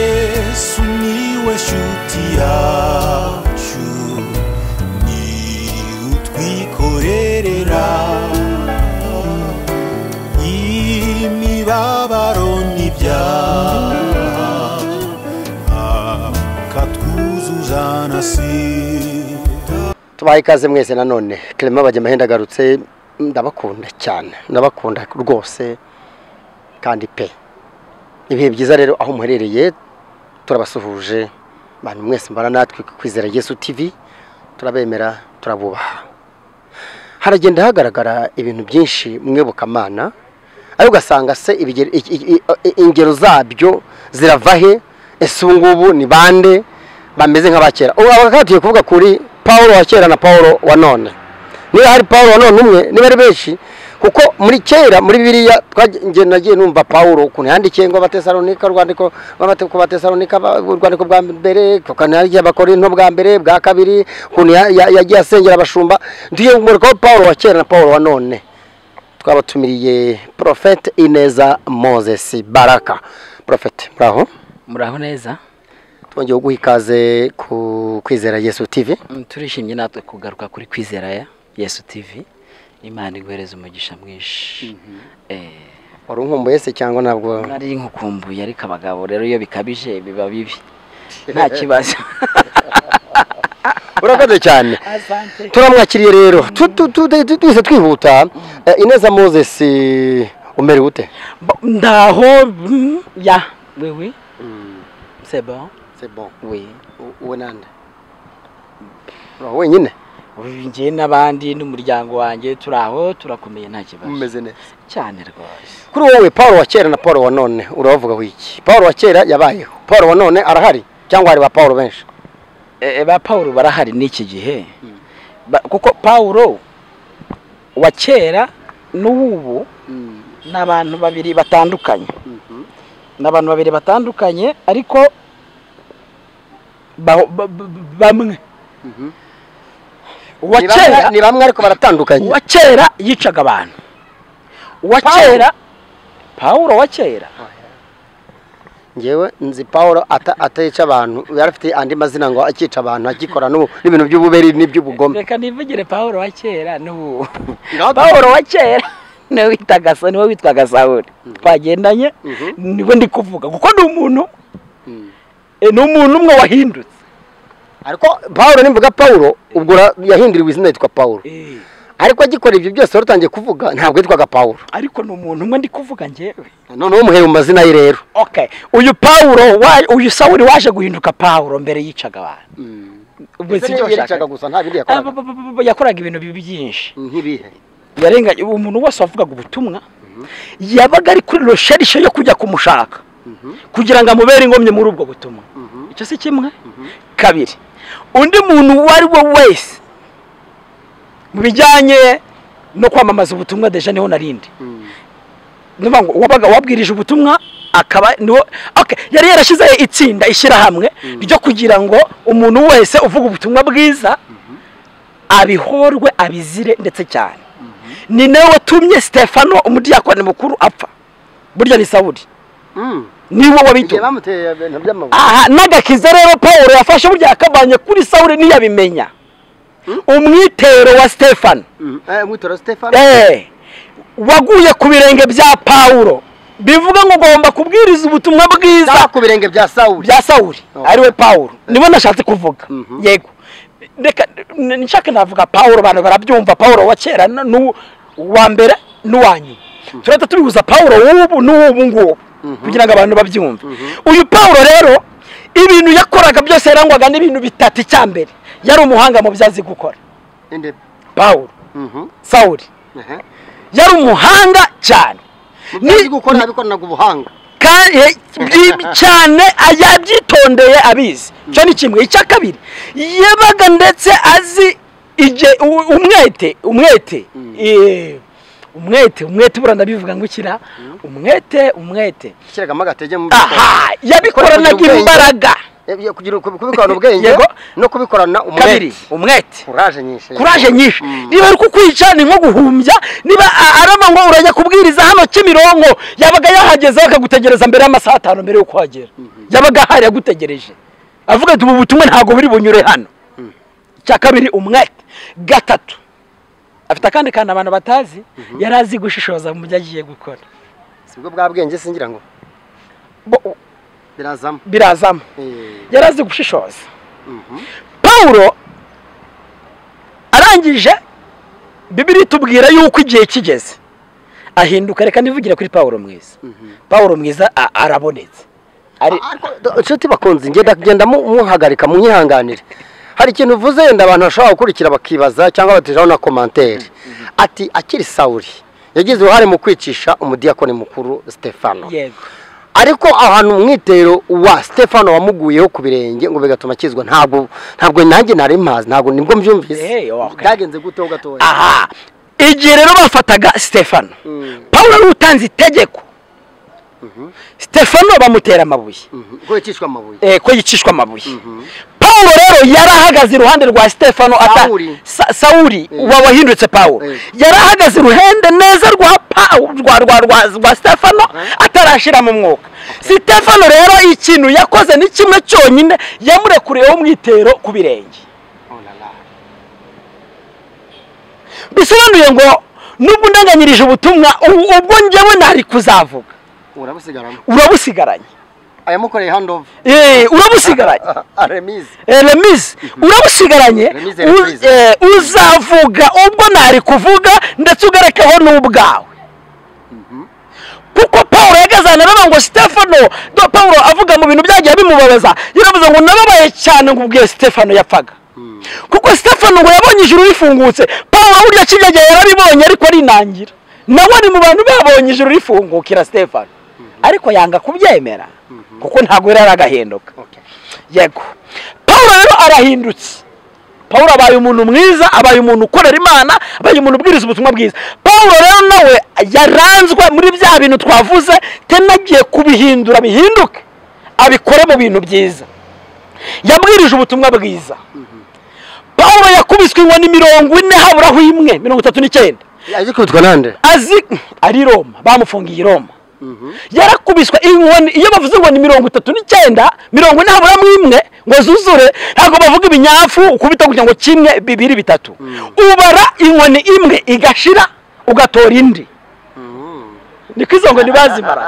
yesu niwe shuti yacu ni utwikorerera imibabaro n'ibyaha akatwuzuza na sida tubaha ikaze mwese nanone Clement bajya amahenda agarutse ndabakunda cyane ndabakunda rwose kandi pe ibihe byiza rero aho muherereye turabasuhuje abantu mwese mbana natwe ku kwizera yesu TV turabemera turabubaha haragenda hagaragara ibintu byinshi mu iyobokamana ariko ugasanga se ibigero- i- i- i- ingero zabyo zirava he ese ubu ngubu ni bande bameze nk'abakera ubu abakatiye kuvuga kuri paul wa kera na paul wa none niba hari paul wa none umwe niba ari benshi kuko muri kera muri biriya twagiye nagiye numva paul ukuntu yandikiye ngo abatesalonika urwandiko rw'amateko batesalonika urwandiko bwa mbere tukanagiye bakora into bwa mbere bwa kabiri ukuntu ya- ya- yagiye asengera abashumba ngiye kumurikaho paul wa kera na paul wa none twabatumiriye porofete ineza mozesi baraka porofete muraho muraho neza twongeye guha ikaze ku kwizera yesu tivi Mm, turishimye natwe kugaruka kuri kwizera ya yesu tv imana iguhereza umugisha mwinshi Eh, wari unkumbuye se cyangwa ntabwo nari nkukumbuye ariko abagabo rero iyo bikabije biba bibi nta kibazo urakoze cyane turamwakiriye rero Tu- tu- tu- tu- twese twihuta Eh, ineza mozesi umerewe ute Bo- ndaho mm, ya wewe sebo we uwe nande uraho wenyine njye n'abandi n'umuryango wanjye turi aho turakomeye nta kibazo mumeze neza cyane rwose kuri wowe paul wa kera na paul wa none urabavugaho iki paul wa kera yabayeho paul wa none arahari cyangwa hari ba paul benshi Eh, ba pawuro barahari n'iki gihe Ba- kuko pawuro wa kera n'uw'ubu ni abantu babiri batandukanye ni abantu babiri batandukanye ariko ba- ba- ba- bamwe uwa Ni bamwe- kera ni bamwe ariko baratandukanye uwa kera yicaga abantu uwa Pawulo? kera pawuro wa kera ngewe nzi paul ata- atica abantu yari afite andi mazina ngo akica abantu akikora n'ubu n'ibintu by'ububeri n'iby'ubugome reka nivugire pawuro wa kera n'ubu Ngaho- pawuro wa kera niwe witaga Sa- niwe witwaga sawuri twagendanye Mhm. niwe ndi kuvuga kuko ni umuntu eh, ni umuntu umwe wahindutse ariko paul nimvuga paul ubwo ura- yahinduriwe izina yitwa paul ariko agikora ibyo byose wari utangiye kuvuga ntabwo yitwaga paul ariko ni umuntu umwe ndi kuvuga njyewe noneho umuheye mu mazina ye rero okay uyu pawuro wa- uyu sawuri waje guhinduka pawuro mbere yicaga abantu Ubwo Ese si ibyo niyo yaricaga washaka. gusa nta bindi Ah, ba- yakoraga ba- ba- ba- ba- yakoraga ibintu bibi byinshi nk'ibihe yarenganye umuntu wese wavugaga ubutumwa yabaga ari kuri rosherishe yo kujya kumushaka kugira ngo amubere ingomye muri ubwo butumwa icyo si kimwe kabiri undi muntu uwo ari we wese mu bijyanye no kwamamaza ubutumwa deja niho narindi nivuga ngo wabaga wabwirije ubutumwa akaba niwo okay yari yarashyizeho itsinda ishyirahamwe ryo kugira ngo umuntu wese uvuga ubutumwa bwiza abihorwe abizire ndetse cyane ni nawe watumye sitefano umudiyakoni mukuru apfa burya ni sawuri niwe igihe wabitumye bamuteye ibintu by'amabuye aha n'agakiza rero paul yafashe burya yakavanye kuri sawuri ntiyabimenya umwitero wa sitefano witora stefani Eh, waguye ku birenge bya pawulo bivuga ngo ugomba kubwiriza ubutumwa bwiza za ku birenge bya sawuli bya sawuri Okay. ariwe pawulo nibo nashatse kuvuga Mhm. yego reka n- nshaka navuga pawulo abantu barabyumva pawulo wa kera n- n'u- uwa mbere n'uwa nyuma turahita turihuza pawulo w'ubu n'uw'ubu ngubu kugira ngo abantu babyumve uyu pawulo rero ibintu yakoraga byose yarangwaga n'ibintu bitatu icya mbere yari umuhanga mu byo azi gukora Inde- pawulo Mhm. sawuri Ehe. yari umuhanga cyane Ni Ni- gukora abikoranaga ubuhanga kandi bi- cyane yabyitondeye abizi icyo ni kimwe icya kabiri yabaga ndetse azi igihe- u- umwete umwete eh, umwete umwete buriya ndabivuga ngo ukira umwete umwete ashyiragamo agatege mu aha yabikoranaga Ubwenge. imbaraga Eh, kugira uku- kubikorana ubwenge Yego. no kubikorana kabiri umwete umwete kuraje nyinshi kuraje nyinshi Mm. niba ari kukwica ni nko guhumbya niba a- arama ngo urajya kubwiriza hano kimironko yabaga yahageze bakagutegereza mbere y'amasaha atanu mbere yo kuhagera yabaga ahari yagutegereje avuga ati ubu butumwa ntabwo buri bunyure hano icya kabiri umwete gatatu afite akandi kantu abantu batazi yari azi gushishoza mu byo agiye gukora sibwo bwa bwenge singira ngo Bo- birazamo birazamo Eh, yari azi gushishoza mhm. pawulo arangije bibiri itubwira yuko igihe kigeze ahinduka reka nivugire kuri pawulo mwiza pawulo mwiza a- arabonetse ari Ariko, do- inshuti bakunze ngenda kugenda mu- muhagarika munyihanganire hari ikintu uvuze yenda abantu bashobora gukurikira bakibaza cyangwa bateraho na komantere ati akiri sawuri yagize uruhare mu kwicisha umudiyakoni mukuru stefano yego ariko ahantu umwitero wa stefano wamuguyeho ku birenge ngo bigatuma akizwa ntabwo ntabwo nanjye nari mpazi ntabwo nibwo mbyumvise Eh, okay. byagenze guto gatoya aha igihe rero bafataga stefano Mm. pawulo ari utanze itegeko stefano bamutera amabuye Mhm. ko yicishwa amabuye eh, ko yicishwa amabuye Mhm. pawulo rero yari ahagaze iruhande rwa stefano ata Sawuli. Sa- sawuli Eh. uba wahindutse pawulo Eh. yari ahagaze iruhande neza rwa Pawu- rwa rwa rwa, rwa stefano atarashira mu mwuka stefano rero ikintu yakoze ni kimwe cyonyine yamurekuriyeho umwitero ku birenge Oh la la. bisobanuye ngo nubwo undanganyirije ubutumwa ubu- ubwo njyewe ntari kuzavuga urabusigaramo urabusigaranye ayamukoreye handover Eh, urabusigaranye aremize Eh, remise urabusigaranye Remise u- reprise. eh, uzavuga ubwo ntari kuvuga ndetse ugarekeho n'ubwawe kuko pawulo yageze ahantu aravuga ngo stefano do pawulo avuga mu bintu byagiye bimubabaza yaravuze ngo nababaye cyane ngo ubwiye stefano yapfaga kuko stefano ngo yabonye ijuru rifungutse pawulo burya kiriya gihe yarabibonye ariko arinangira nawe ari mu bantu babonye ijuru rifungukira stefano ariko yanga kubyemera kuko ntabwo yari aragahinduka yego pawulo rero arahindutse pawulo abaye umuntu mwiza abaye umuntu ukorera imana abaye umuntu ubwiriza ubutumwa bwiza pawulo rero nawe yaranzwe muri bya bintu twavuze tenagiye kubihindura bihinduke abikore mu bintu byiza yabwirije ubutumwa bwiza pawulo yakubiswe inkoni mirongo ine haburaho imwe mirongo itatu n'icyenda azi kwitwa nande azi ari i roma bamufungiye i roma yarakubiswe inkoni iyo bavuze ngo ni mirongo itatu n'icyenda mirongo ine haburamo imwe ngo zuzure ntabwo bavuga ibinyafu ukubita kugira ngo kimwe bibiri bitatu ubara inkoni imwe igashira ugatora indi niko izo nkoni bazimara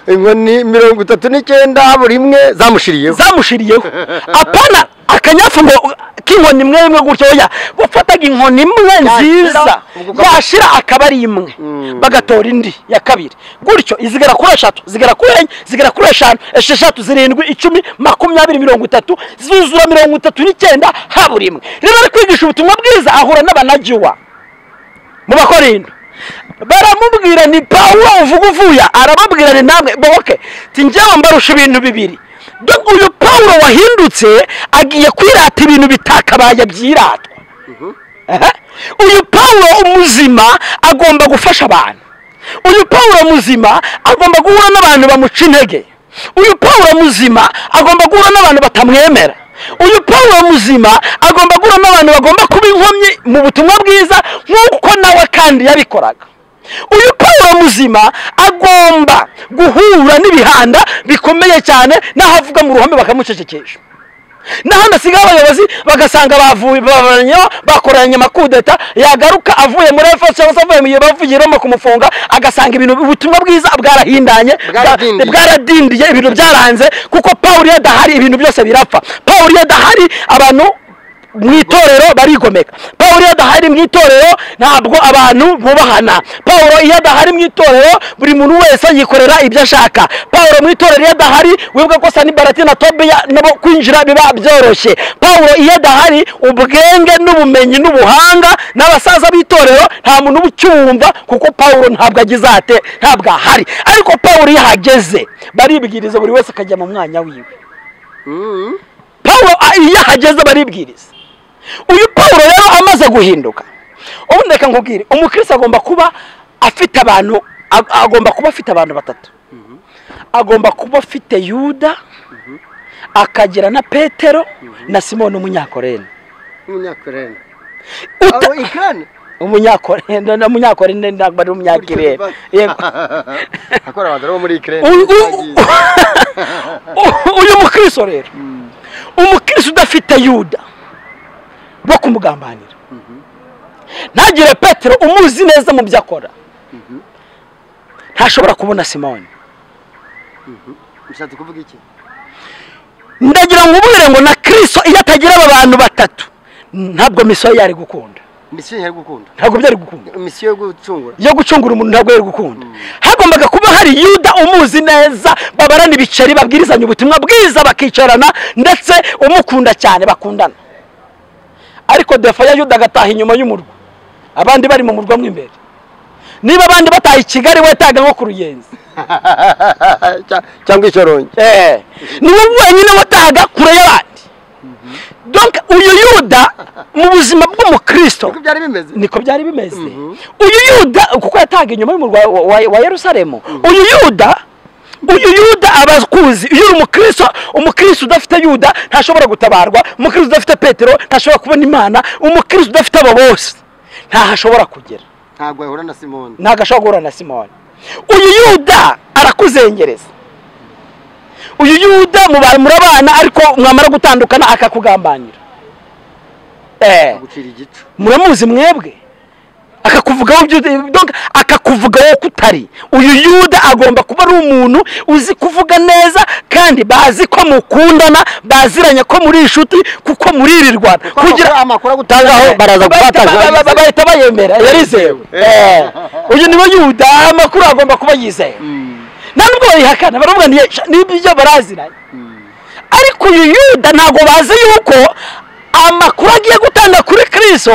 inkoni mirongo itatu n'icyenda buri imwe zamushiriyeho zamushiriyeho apana akanyafu ngo k'inkoni imwe imwe gutyo oya wafataga inkoni imwe nziza ubwo ukaba- yashira akaba ari imwe Mm. bagatora indi ya kabiri gutyo izigera kuri eshatu zigera kuri enye zigera kuri eshanu esheshatu zirindwi icumi makumyabiri mirongo itatu zuzura mirongo itatu n'icyenda habura imwe rero ari kwigisha ubutumwa bwiza ahura n'abanagiwa mu bakorinto baramubwira ni pawulo uvuga uvuya aramubwira ni namwe boke njyewe mbarusha ibintu bibiri dore uyu pawulo wahindutse agiye kwirata ibintu bitakabaye byiratwa Aha. uyu pawulo umuzima agomba gufasha abantu uyu pawulo muzima agomba guhura n'abantu bamuca intege uyu pawulo muzima agomba guhura n'abantu batamwemera uyu pawulo muzima agomba guhura n'abantu bagomba kuba inkomyi mu butumwa bwiza nk'uko nawe kandi yabikoraga uyu pawulo muzima agomba guhura n'ibihanda bikomeye cyane n'ahavuga mu ruhame bakamucecekesha n'ahandi asigaye abayobozi bagasanga bavuye babaranyeho bakoranye amakudeta yagaruka avuye muri efeso cyangwa se avuye mu gihe bavuye i roma kumufunga agasanga ibintu ubutumwa bwiza bwarahindanye Bwaradindiye. bwa- bwaradindiye ibintu byaranze kuko pawulo iyo adahari ibintu byose birapfa pawulo iyo adahari abantu mu itorero barigomeka pawulo iyo adahari mu itorero ntabwo abantu bubahana pawulo iyo adahari mu itorero buri muntu wese yikorera ibyo ashaka pawulo mu itorero iyo adahari wibuka ko sanibarati na tobiya nabo kwinjira biba byoroshye pawulo iyo adahari ubwenge n'ubumenyi n'ubuhanga n'abasaza b'itorero nta muntu uba ukiwumva kuko pawulo ntabwo agize ate ntabwo ahari ariko pawulo iyo ahageze baribwiriza buri wese akajya mu mwanya wiwe pawulo a- iyo ahageze baribwiriza uyu pawulo rero amaze guhinduka ubundi reka nkubwire umukristo agomba kuba afite abantu ag- agomba kuba afite abantu batatu agomba kuba afite yuda akagira na petero na simoni umunyakorene umunyakorene Uta- aho ikane umunyakorene na munyakorene ntabwo ari umunyakirere yego akora abantu bo muri ikirere Uyu- uyu- uyu mukristo rero umukristo udafite yuda wo kumugambanira ntagire petero umuzi neza mu byo akora ntashobora kubona simoni bishatse kuvuga iki ndagira ngo ubwire ngo na kirisito iyo atagira aba bantu batatu ntabwo misiyo ye yari gukunda misiyo yari gukunda ntabwo byari gukunda misiyo yo gucungura yo gucungura umuntu ntabwo yari gukunda hagombaga kuba hari yuda umuzi neza babarana ibiceri babwirizanya ubutumwa bwiza bakicarana ndetse umukunda cyane bakundana ariko defa ya yuda agataha inyuma y'umurwa abandi bari mu murwa mo imbere niba abandi bataha i kigali we yatahaga nko ku ruyenzi Cya- cyangwa icyorongi Eh, ni wowe wenyine watahaga kure y'abandi donc uyu yuda mu buzima bw'umukristo uko byari bimeze niko byari bimeze Mhm. uyu yuda kuko yatahaga inyuma y'umurwa wa- wa- wa yerusalemu uyu yuda uyu yuda aba akuzi iyo uri umukristo umukristo udafite yuda ntashobora gutabarwa umukristo udafite petero ntashobora kubona imana umukristo udafite abo bose ntaho ashobora kugera ntabwo ahura na simoni ntabwo ashobora guhura na simoni uyu yuda arakuzengereza uyu yuda muba- murabana ariko mwamara gutandukana akakugambanira Eh, gucira igico muramuzi mwebwe akakuvugaho ibyo donc akakuvugaho ko utari uyu yuda agomba kuba ari umuntu uzi kuvuga neza kandi bazi ko mukundana baziranye ko muri inshuti kuko muririrwana amakuru- amakuru agutangaho baraza gufata ba- ba- ba- bahita bayemera yarizewe Eh, uyu niwe yuda amakuru agomba kuba yizewe nta nubwo bayihakana baravuga ni n'ibyo baraziranye ariko uyu yuda ntabwo bazi yuko amakuru agiye gutanga kuri kristo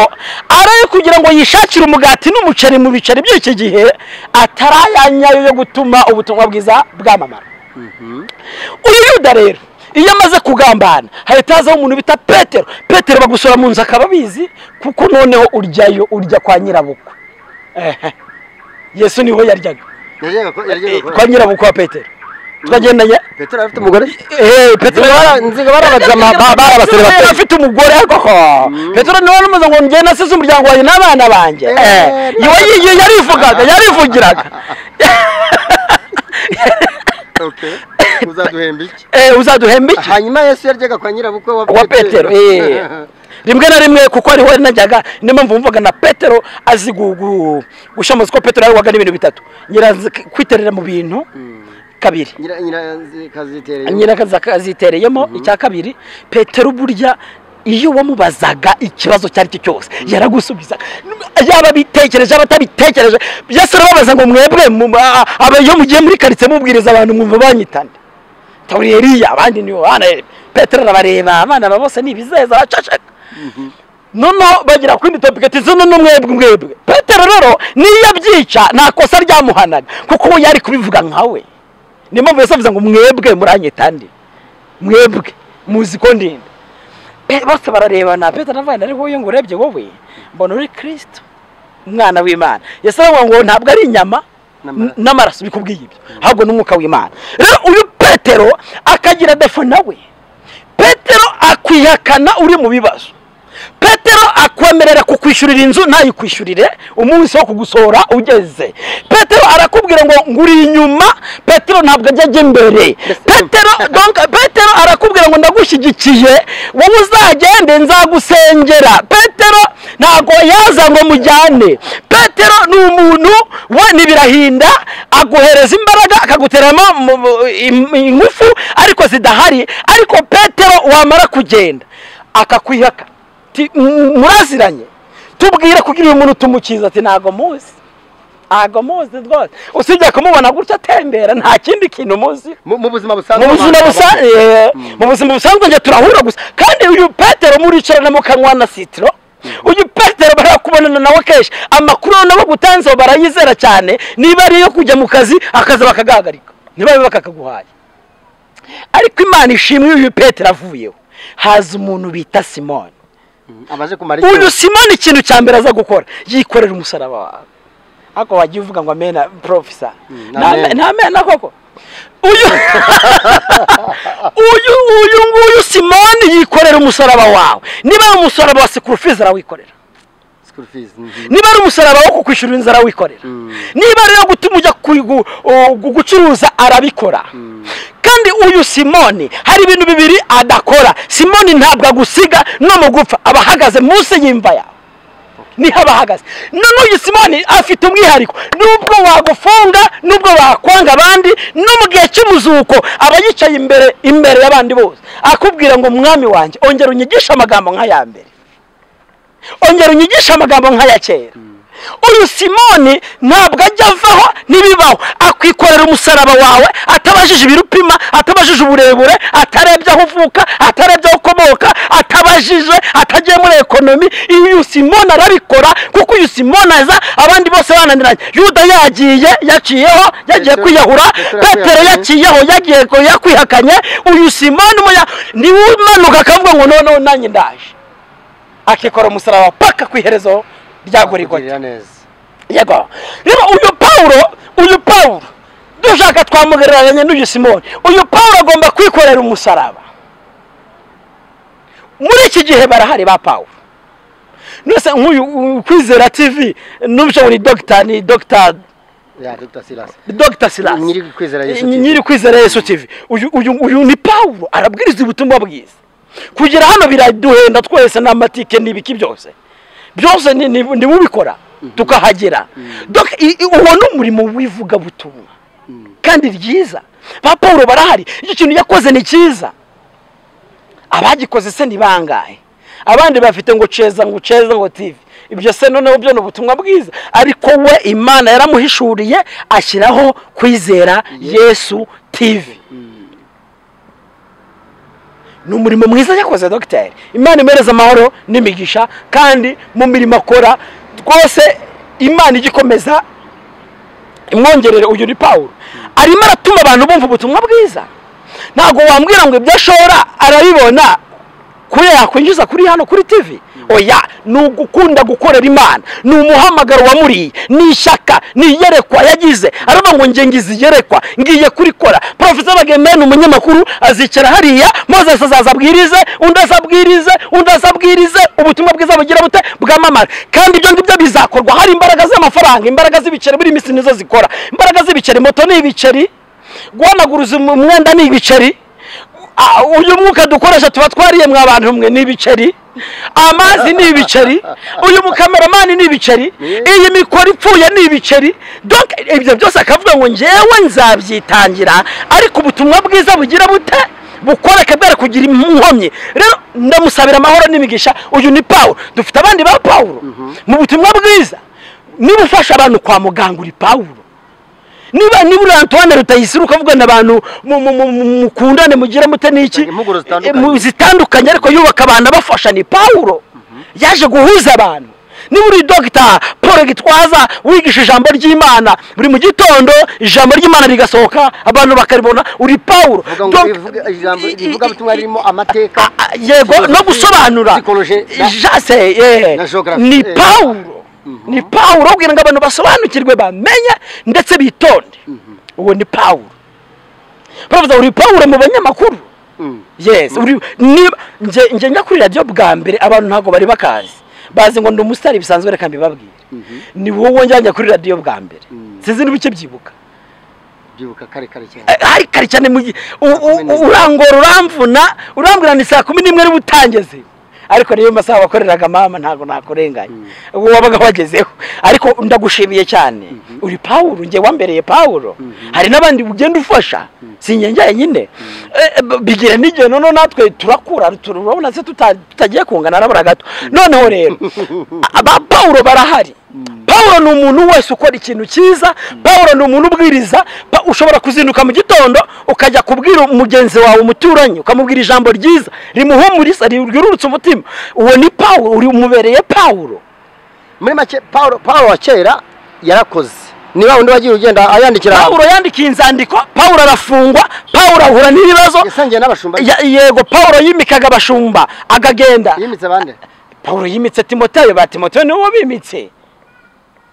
ari ayo kugira ngo yishakire umugati n'umuceri mu biceri by'iki gihe atari ayanyayo yo gutuma ubutumwa bwiza bwamamara uyu yuda rero iyo amaze kugambana hahita hazaho umuntu bita petero petero bagusura mu nzu akaba abizi kuko noneho uryayo urya kwa nyirabukwe Ehe. yesu niho yaryaga yajyaga ko- yajyaga ko- kwa nyirabukwe wa petero twagendanye petero afite umugore Eh, Petero bara- nziga barabajama ba- barabasore bato bafite umugore koko Petero niwe namaze ngo njye nasize umuryango wanjye n'abana banjye Eh, iwe yigiye yarivugaga yarivugiraga okay uzaduhemba iki Eh, uzaduhemba iki hanyuma yesu yaryaga kwa nyirabukwe wa petero eh. rimwe na rimwe kuko ariho najyaga niyo mpamvu wumvaga na petero azi gu- gu- gushamuza ko petero yarwaga n'ibintu bitatu nyiranzi kwiterera mu bintu kabiri nyira nyira kazitereye nyirakazi azitereyemo icya kabiri petero burya iyo wamubazaga ikibazo icyo ari cyo cyose yaragusubizaga yaba abitekereje yaba atabitekereje byose arababaza ngo mwebwe mu- a- a- aba- iyo mugiye muri karitsiye mubwiriza abantu mwumva banyitana taburiye iriya abandi ni abana petero arabareba abana ba bose ni ibizeza bacacaka noneho bagera ku yindi topiketi zino ni mwebwe mwebwe petero rero niyo abyica nta kosa ryamuhanaga kuko we yari kubivuga nkawe niyo mpamvu yose avuze ngo mwebwe muranyita ndi mwebwe muzi ko ndinda Pe- bose bararebana petero navuga nti ariko iyo ngo urebye wowe mbona uri kirisito umwana w'imana yesu aravuga ngo ntabwo ari inyama N'amaraso. n'amaraso bikubwiye ibyo ahubwo n'umwuka w'imana rero uyu petero akagira defo nawe petero akwihakana uri mu bibazo petero akwemerera kukwishyurira inzu ntayikwishyurire umunsi wo kugusohora ugeze petero arakubwira ngo nguri inyuma petero ntabwo ajya ajya imbere petero donc petero arakubwira ngo ndagushyigikiye wowe uzagende nzagusengera petero ntabwo yaza ngo mujyane petero ni umuntu we n'ibirahinda aguhereza imbaraga akaguteramo mu- mu- im- ingufu ariko zidahari ariko petero wamara kugenda akakwihaka Ti- m- muraziranye tubwire kugira uyu muntu tumukiza ati ntago muzi ntago muzi rwose usibye kumubona gutya atembera nta kindi kintu muzi mu mu buzima busanzwe mu buzima abantu busanzwe babaho. mu buzima busanzwe njye turahura gusa kandi uyu petero muricarana mukanywa na sitiro uyu petero barakubonana nawe kenshi amakuru nabo gutanzeho barayizera cyane niba ari iyo kujya mu kazi akazi bakagahagarika niba bakakaguhaye ariko imana ishimwe uyu petero avuyeho haza umuntu bita simoni abaje kumara icyo uyu simoni ikintu cya mbere aza gukora yikorera umusaraba wawe ariko wagiye uvuga ngo amena porofesa Mm, nta amen. nta amena koko uyu uyu uyu nguyu simoni yikorera umusaraba wawe niba ari umusaraba wa sikurufizi arawikorera sikuru fizi niba ari umusaraba wo kukwishyurira inzu arawikorera niba ari iyo gutuma ujya ku- gu- u- gu- gucuruza arabikora kandi uyu simoni hari ibintu bibiri adakora simoni ntabwo agusiga no mu gupfa aba ahagaze munsi y'imva yawe niho aba ahagaze none uyu simoni afite umwihariko nubwo wagufunga nubwo wakwanga abandi no mu gihe cy'umuzuko aba yicaye imbere imbere y'abandi bose akubwira ngo mwami wanjye ongera unyigishe amagambo nk'aya mbere ongera unyigishe amagambo nk'aya kera uyu simoni ntabwo ajya avaho n'ibibaho akwikorera umusaraba wawe atabajije ibirupima atabajije uburebure atarebye aho uvuka atarebye aho ukomoka atabajije atagiye muri ekonomi uyu simoni arabikora kuko uyu simoni aza abandi bose bananiranye yuda yagiye yaciyeho yagiye Petero- kwiyahura Petero petero yakwihakanye. yaciyeho yagiye ko- yakwihakanye uyu simoni umunya niwe umanuka akavuga ngo noneho nanjye ndaje akikora umusaraba paka ku iherezo rya gorigota kugirira neza yego rero uyu pawulo uyu pawulo dushaka twamugereranya n'uyu simoni uyu pawulo agomba kwikorera umusaraba muri iki gihe barahari ba pawulo nose nk'uyu u- kwizera tv n'ubushobora ni dogita ni dogita ya dogita silasi dogita silasi Nyiri kwizera Yesu TV. nyiri kwizera yesu tv uyu uyu uyu ni pawulo arabwiriza ubutumwa bwiza kugera hano biraduhenda twese n'amatike n'ibiki byose byose ni- ni- ni ubikora tukahagera Doc, i- i- uwo ni umurimo w'ivugabutumwa kandi ryiza ba pawulo barahari icyo kintu yakoze ni cyiza abagikoze se ni bangahe abandi bafite ngo ceza ngo ceza ngo tv ibyo se noneho byo ni ubutumwa bwiza ariko we imana yaramuhishuriye ashyiraho kwizera yesu tv ni umurimo mwiza yakoze dogiteri imana imuhereza amahoro n'imigisha kandi mu mirimo akora rwose imana ijya ikomeza imwongerere uyu ni pawulo arimo aratuma abantu bumva ubutumwa bwiza ntabwo wambwira ngo ibyo ashora arabibona kuri yakwinjiza kuri hano kuri tv oya ni ugukunda gukorera imana ni umuhamagaro wamuriye ni ishyaka ni iyerekwa yagize aravuga ngo nge ngize iyerekwa ngiye kurikora porofesa bagemeye ni umunyamakuru azicara hariya maze azaza abwirize undi azabwirize undi azabwirize ubutumwa bwiza bugira bute bwamamara kandi ibyo ngibyo bizakorwa hari imbaraga z'amafaranga imbaraga z'ibiceri buri minsi nizo zikora imbaraga z'ibiceri moto ni ibiceri guhanaguruza umwenda ni ibiceri Ah, uyu mwuka dukoresha tuba twariye mwa bantu mwe ni ibiceri amazi ni ibiceri uyu mukameramani ni ibiceri iyi mikoro ipfuye ni ibiceri donc ibyo byose akavuga ngo ngewe nzabyitangira ariko ubutumwa bwiza bugira bute bukoreke bwere kugira inkomyi rero ndamusabira amahoro n'imigisha uyu ni pawulo dufite abandi ba pawulo mu butumwa bwiza niba ufasha abantu kwa muganga uri pawulo niba niba uri antoine rutayisire ukavugana abantu mu- mu- mu- mu- mukundane mugira mute n'iki Impuguro zitandukanye. Eh, mu- zitandukanye ariko yubaka abantu abafasha ni pawulo yaje guhuza abantu niba uri dogita paul gitwaza wigisha ijambo ry'imana buri mu gitondo ijambo ry'imana rigasohoka abantu bakaribona uri pawulo Vuga ngo Donc- rivuga- ijambo rivugabutumwa ririmo amateka Ah, ah, yego no gusobanura Psychologie na- jase eh, na geography, ni eh. pawulo ni pawulo kugira ngo abantu basobanukirwe bamenye ndetse bitonde uwo ni pawulo baravuga uri pawulo mu banyamakuru Mm. yes uri niba nge nge njya kuri radiyo bwa mbere abantu ntabwo bari bakazi bazi ngo ndi umusitari bisanzwe reka mbibabwire ni wowe njyanye kuri radiyo bwa mbere sinzi niba ukibyibuka byibuka kare kare cyane Eh, hari kare cyane mu gihe u- u- u- urangora uramvuna urambwira ni saa kumi n'imwe niba utangeze ariko niyo masaha wakoreraga mama ntabwo nakurenganya ubu wabaga wagezeho ariko ndagushimiye cyane uri pawulo njye wambereye pawulo hari n'abandi ugenda ufasha si njye njyenyine Eh, b- bigira n'igihe noneho natwe turakura tur- urabona se tuta- tutagiye kungana nabura gato noneho rero aba pawulo barahari pawulo ni umuntu wese ukora ikintu cyiza pawulo ni umuntu ubwiriza Pa- ushobora kuzinduka mu gitondo ukajya kubwira mugenzi wawe umuturanyi ukamubwira ijambo ryiza rimuhumuriza ryururutse umutima uwo ni pawulo uri umubereye pawulo muri make paul paul wa kera yarakoze niba undi wagiye ugenda ayandikira pawulo yandikiye inzandiko pawulo arafungwa pawulo ahura n'ibibazo yasangiye n'abashumba Ya- yego pawulo yimikaga abashumba akagenda yimitse bande pawulo yimitse timoteyo ba timoteyo niwe bimitse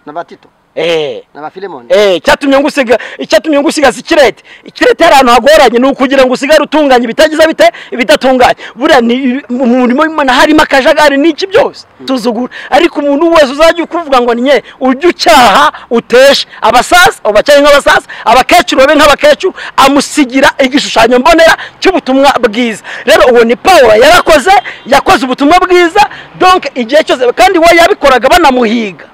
na batito eee n'abafilemoni Eh, icyatumye ngusiga icyatumye ngusigaza ikirete ikirete hari ahantu hagoranye ni ukugira ngo usigare utunganye ibitagize bite ibidatunganye buriya ni mu murimo w'imana harimo akajagari n'iki byose tuzugura ariko umuntu wese uzajya ukuvuga ngo nye ujye ucyaha uteshe abasasa ubacyahe nk'abasasa abakecuru babe nk'abakecuru amusigira igishushanyo mbonera cy'ubutumwa bwiza rero uwo ni paul yarakoze yakoze ubutumwa bwiza donc igihe cyose kandi we yabikoraga banamuhiga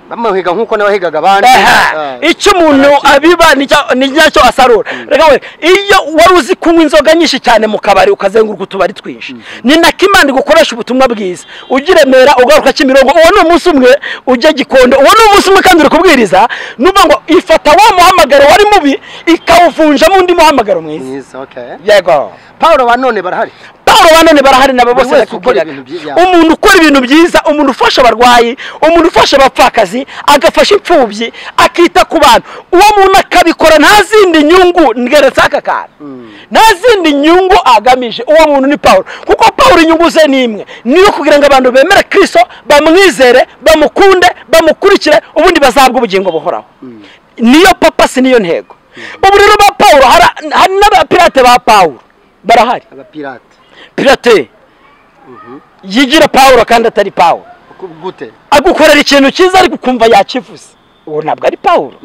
bamuhiga nk'uko n'abahigaga abandi Aha. Ah. icyo umuntu abiba ni cya- ni nyacyo asarura reka we iyo wari uzi kunywa inzoga nyinshi cyane mu kabari ukazenguruka utubari twinshi ni na kimana gukoresha ubutumwa bwiza ujya i remera ugaruka kimirongo uwo ni umunsi umwe ujya gikondo uwo ni umunsi umwe kandi uri kubwiriza nuvuga ngo ifata wa muhamagaro wari mubi ikawuvunjamo undi muhamagaro mwiza mwiza okay yego paul wa none barahari Pawulo ba none barahari nabo bose wese bakubwiraga ukora ibintu byiza. umuntu ukora ibintu byiza umuntu ufasha abarwayi umuntu ufasha abapfakazi agafasha imfubyi akita ku bantu uwo muntu akabikora nta zindi nyungu ngeretse aka kantu nta zindi nyungu agamije uwo muntu ni Pawulo kuko Pawulo inyungu ze ni imwe niyo kugira ngo abantu bemere kirisito bamwizere bamukunde bamukurikire ubundi bazabwa ubugingo buhoraho niyo papa si niyo ntego ubu rero ba Pawulo hari- hari n'abapirate ba Pawulo barahari abapirate pirate yigira pawuro kandi atari pawuro uko gute agukorera ikintu cyiza ariko ukumva yakivuze uwo ntabwo ari pawuro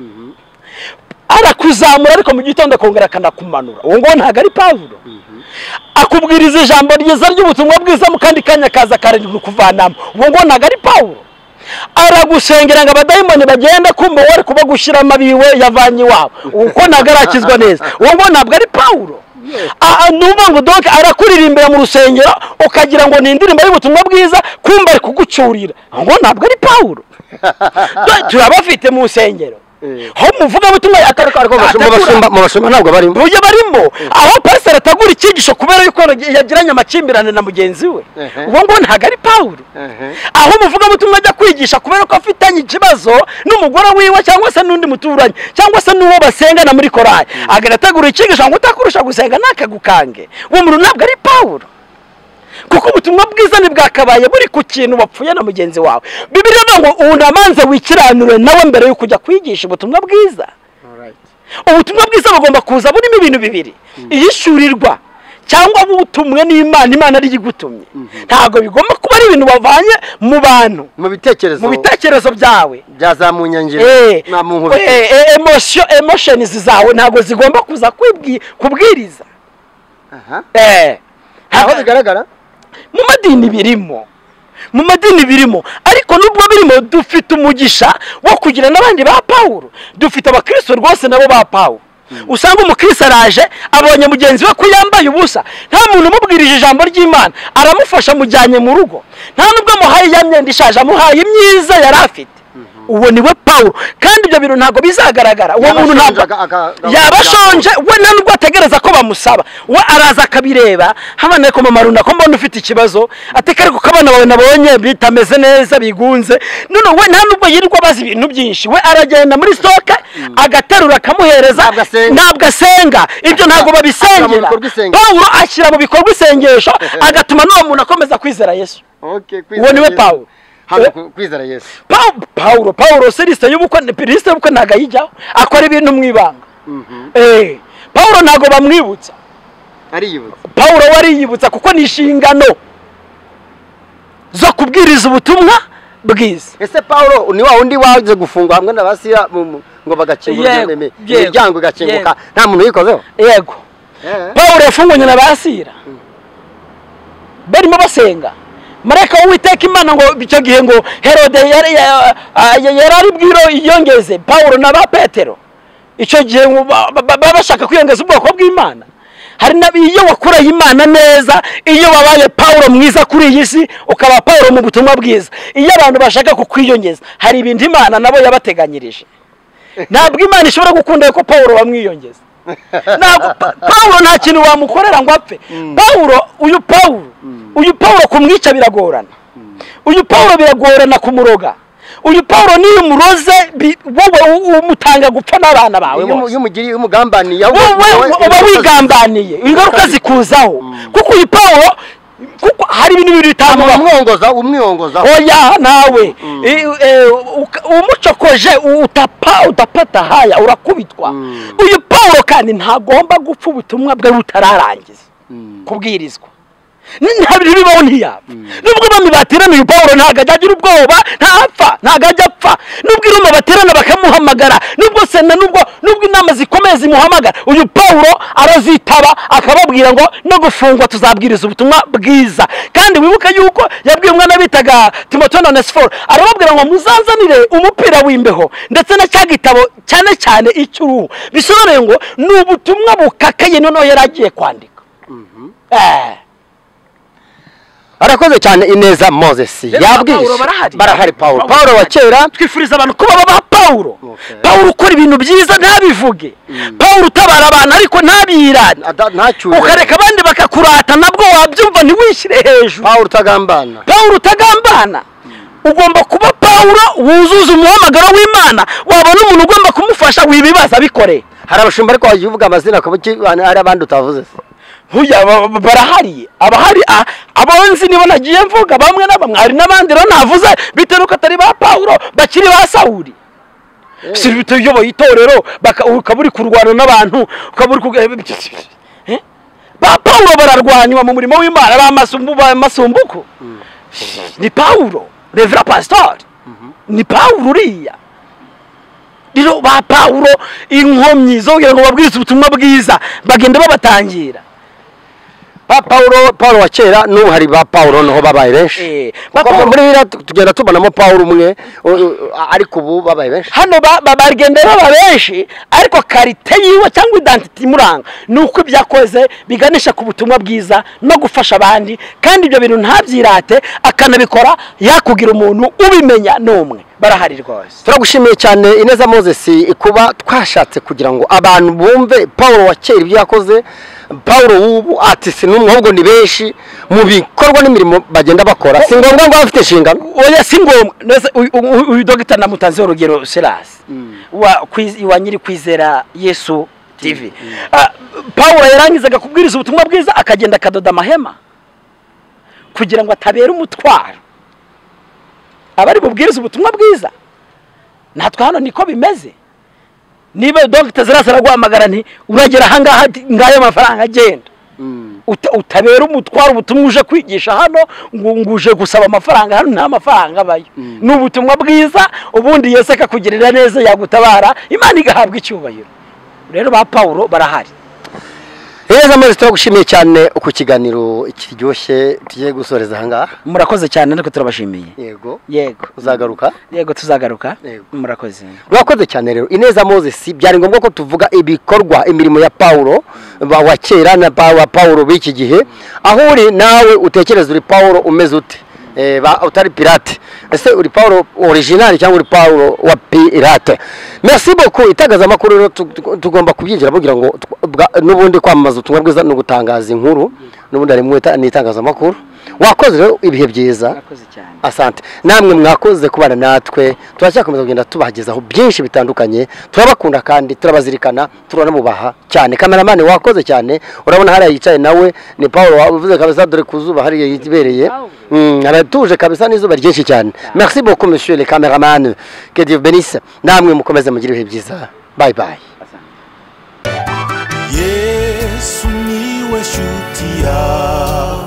arakuzamura ariko mu gitondo akongera akanakumanura uwo nguwo ntabwo ari pawuro akubwiriza ijambo ryiza ry'ubutumwa bwiza mu kandi kanya kaza akarindwi kuvanamo uwo nguwo ntabwo ari pawuro aragusengera ngo abadayimoni bagende kumva wowe ari kubagushyiramo abiwe yavanye iwabo uko ntabwo arakizwa neza uwo nguwo ntabwo ari pawuro aha ni ukuvuga ngo doke arakuririmbira mu rusengero ukagira ngo ni indirimbo y'ubutumwa bwiza kumva ari kugucyurira aho ngo ntabwo ari pawuro Do- turabafite mu rusengero Eh. aho muvuga butumwa mu bashumba atarakora mu bashumba ntabwo barimo buryo barimo aho pasiteri atagura icyigisho kubera yuko yagiranye amakimbirane na mugenzi we Ehe. uwo nguwo ntabwo ari pawuro Ehe. aho umuvugabutumwa ajya kwigisha kubera ko afitanye ikibazo n'umugore wiwe cyangwa se n'undi muturanyi cyangwa se n'uwo basengana muri korari agarategura icyigisho ngo utakurusha gusenga ntakagukange uwo muntu ntabwo ari pawuro kuko ubutumwa bwiza ntibwakabaye buri ku kintu wapfuye na mugenzi wawe bibiri ngo unamanze wikiranure nawe mbere yo kujya kwigisha ubutumwa bwiza ubutumwa bwiza bugomba kuza burimo ibintu bibiri iyishyurirwa cyangwa butumwe n'imana imana ari yo igutumye ntabwo bigomba kuba ari ibintu wavanye mu bantu mu bitekerezo mu bitekerezo byawe bya za munyangiro Eh, na mu nkuru eh, eh, emotion- emotions zawe ntabwo zigomba kuza kwibwi- kubwiriza aha Eh, aho ntabwo- bigaragara mu madini birimo mu madini birimo ariko nubwo birimo dufite umugisha wo kugira n'abandi ba pawulo dufite abakristo rwose nabo ba pawulo usanga umukristo araje abonye mugenzi we ko yambaye ubusa nta muntu umubwirije ijambo ry'imana aramufasha amujyanye mu rugo nta nubwo amuhaye ya myenda ishaje amuhaye imyiza yari afite uwo ni we pawulo kandi ibyo bintu ntabwo bizagaragara uwo muntu ntabwo Yabashonje aka- aka- yabashonje we nta nubwo ategereza ko bamusaba we araza akabireba habane ku mama runaka mbona ufite ikibazo ateka ariko ko abana bawe nabonye bitameze neza bigunze none we nta nubwo yirirwa abaza ibintu byinshi we aragenda muri stoke agaterura akamuhereza Ntabwo asenga. ntabwo asenga ibyo ntabwo Ashyira mu babisengera bikorwa isengesho. pawulo ashyira mu bikorwa isengesho agatuma n'uwo muntu akomeza kwizera yesu okay uwo ni we Yesu. pawulo hano Eh. ku- kwizera yesu Paul- Paulo Paulo se lisite y'ubukwe lisite y'ubukwe ntabwo ayijyaho akora ibintu mu ibanga Eh, Paulo ntabwo bamwibutsa ariyibutsa Paulo we ariyibutsa kuko ni inshingano zo kubwiriza ubutumwa bwiza ese paulo ni wa wundi waje gufungwa hamwe n'abasiya mu- mu- ngo bagakingura Yego, imi- yego, imiryango igakinguka nta muntu uyikozeho yego Eh. Paulo yafunganye na basira barimo basenga marayika w'uwiteka imana ngo icyo gihe ngo herode yari ya- ah, yari ari bwiro yiyongeze Paulo na ba petero icyo gihe ngo ba- ba- baba bashaka kwiyongeza ubwoko bw'imana hari na iyo wakoreye imana neza iyo wabaye Paulo mwiza kuri iyi si ukaba Paulo mu butumwa bwiza iyo abantu bashaka kukwiyongeza hari ibintu imana nabo yabateganyirije ntabwo imana ishobora gukunda ko Paulo bamwiyongeza ntabwo Pa- Paulo nta kintu wamukorera ngo apfe Paulo uyu Paulo uyu Paulo kumwica biragorana uyu Paulo biragorana kumuroga uyu Paulo niyo umuroze bi- wowe u- umutanga gupfa n'abana bawe iyo bose umu- iyo umugiriye iyo umugambaniye ahubwo wowe wowe- uba wigambaniye ingaruka zikuzaho kuko uyu Paulo kuko hari ibintu bibiri bitambubaho umwongoza umwongoza oya nawe Mm. I- eh, uka- umucokoje utapa udapata haya urakubitwa Mm. uyu paul kandi ntagomba gupfa ubutumwa bwe butararangiza kubwirizwa Ni- nta bintu bibaho ntiyapfa nubwo bami bateraniye paul ntabwo ajya agira ubwoba ntapfa ntabwo ajya apfa nubwo inama baterana bakamuhamagara nubwo sena nubwo nubwo inama zikomeye zimuhamagara uyu paul arazitaba akababwira ngo no gufungwa tuzabwiriza ubutumwa bwiza kandi wibuke yuko yabwiye umwana bitaga timoto na onesiforo arababwira ngo muzazanire umupira w'imbeho ndetse na cya gitabo cyane cyane icy'uruhu bisobanuye ngo ni ubutumwa bukakaye noneho yari agiye kwandika Eh. arakoze cyane ineza moses Rero yabwiye Pawulo barahari? barahari pawulo pawulo wa kera twifuriza abantu kuba baba pawulo Okay. pawulo ukora ibintu byiza ntabivuge pawulo utabara abantu ariko ntabirata ada- ntacyure ukareka abandi bakakurata nabwo wabyumva ntiwishyire hejuru pawulo utagambana pawulo utagambana ugomba kuba pawulo wuzuza umuhamagaro w'imana wabona umuntu ugomba kumufasha wibibaza abikoreye hari abashumba ariko wavuga amazina ku buryo hari abandi utavuze se Huya ba- ba- barahari abahari a- abonzi nibo nagiye mvuga bamwe na bamwe hari n'abandi rero navuze bitewe nuko atari ba Pawulo bakiri ba Sawuli si bitewe uyoboye itorero baka- ukaba uri kurwana n'abantu ukaba uri ku- Eh? ba Pawulo bararwanywa mu murimo w'Imana ba masumbu ba masumbuko ni Pawulo Revera Pastor ni Pawulo uriya rero ba Pawulo inkomyi zo kugira ngo babwirize ubutumwa bwiza bagenda babatangira Pa- pawulo pawulo wa kera n'ubu hari ba pawulo niho babaye benshi Eh, kuko ba Pawulo- muri biriya tu- tugenda tubonamo pawulo umwe u- u- ariko ubu babaye benshi hano ba- ba- bagenda baba benshi ariko karite yiwe cyangwa idantite imuranga ni uko ibyo akoze biganisha ku butumwa bwiza no gufasha abandi kandi ibyo bintu ntabyirate akanabikora yakugira umuntu ubimenya n'umwe barahari rwose turagushimiye cyane ineza moses kuba twashatse kugira ngo abantu bumve pawulo wa kera ibyo yakoze pawulo w'ubu ati si n'umwe ahubwo ni benshi mu bikorwa n'imirimo bagenda bakora si ngombwa ngo abe afite inshingano oya si ngombwa Nese uyu- uyu- uyu dogita namutanzeho urugero serasi wa kwiz- wa nyiri kwizera yesu tv Ah, pawulo yarangizaga kubwiriza ubutumwa bwiza akagenda akadoda amahema kugira ngo atabera umutwaro abari bubwirize ubutumwa bwiza natwe hano niko bimeze niba dogita zirasa araguhamagara nti uragera ahangaha ati, ngayo mafaranga agenda Uta- utabera umutwaro ubutumwa uje kwigisha hano ngo ngo uje gusaba amafaranga hano nta mafaranga abayo ni ubutumwa bwiza ubundi yesu akakugirira neza yagutabara imana igahabwa icyubahiro rero ba pawulo barahari ineza moses turagushimiye cyane ku kiganiro kiryoshye tugiye gusoreza ahangaha murakoze cyane ariko turabashimiye yego yego uzagaruka yego tuzagaruka Yego. murakoze murakoze cyane rero ineza moses byari ngombwa ko tuvuga ibikorwa imirimo ya pawulo ba- wa kera na pa- wa pawulo b'iki gihe aho uri nawe utekereza uri pawulo umeze ute Eh, ba- utari pirate ese uri pawulo orijinali cyangwa uri pawulo wa pirate merci beaucoup itangazamakuru rero tu- tu- tugomba kubyinjira kugira ngo tw- bwa- n'ubundi kwamamaza ubutumwa bwiza ni ugutangaza inkuru n'ubundi harimo ita- n'itangazamakuru wakoze rero ibihe byiza murakoze cyane asante namwe mwakoze kubana natwe turacyakomeza kugenda tubagezaho byinshi bitandukanye turabakunda kandi turabazirikana turanamubaha cyane kameramani wakoze cyane urabona hariya yicaye nawe ni paul wavuze kabisa dore ku zuba hariya yibereye Mm, aratuje kabisa n'izuba ryinshi cyane merci beaucoup monsieur le cameraman que dieu benisse namwe mukomeze mugire ibihe byiza bye bye yesu niwe shuti yacu